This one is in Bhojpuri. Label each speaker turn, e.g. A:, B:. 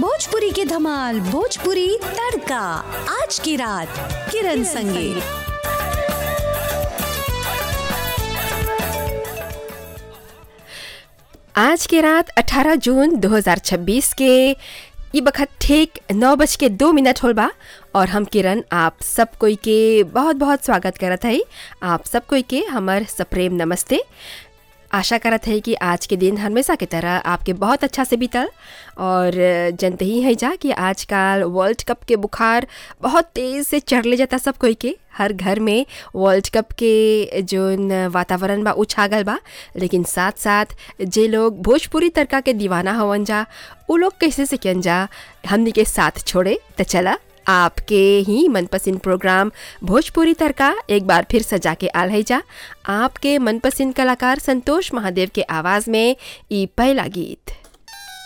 A: भोजपुरी के धमाल भोजपुरी तड़का आज की रात किरण संगे
B: आज की रात 18 जून 2026 के ये बखत ठीक नौ बज के दो मिनट होल बा और हम किरण आप सब कोई के बहुत बहुत स्वागत करत हई आप सब कोई के हमर सप्रेम नमस्ते आशा करत है कि आज के दिन हमेशा की तरह आपके बहुत अच्छा से बीतल और जनते ही है जा कि आजकल वर्ल्ड कप के बुखार बहुत तेज़ से चढ़ ले जाता सब कोई के हर घर में वर्ल्ड कप के जोन वातावरण बा उ छागल बा लेकिन साथ साथ जे लोग भोजपुरी तड़का के दीवाना हवन जा उ लोग कैसे सिकन जा हमनी के साथ छोड़े तो चला आपके ही मनपसंद प्रोग्राम भोजपुरी तड़का एक बार फिर सजा के आल है जा आपके मनपसंद कलाकार संतोष महादेव के आवाज़ में ई पहला गीत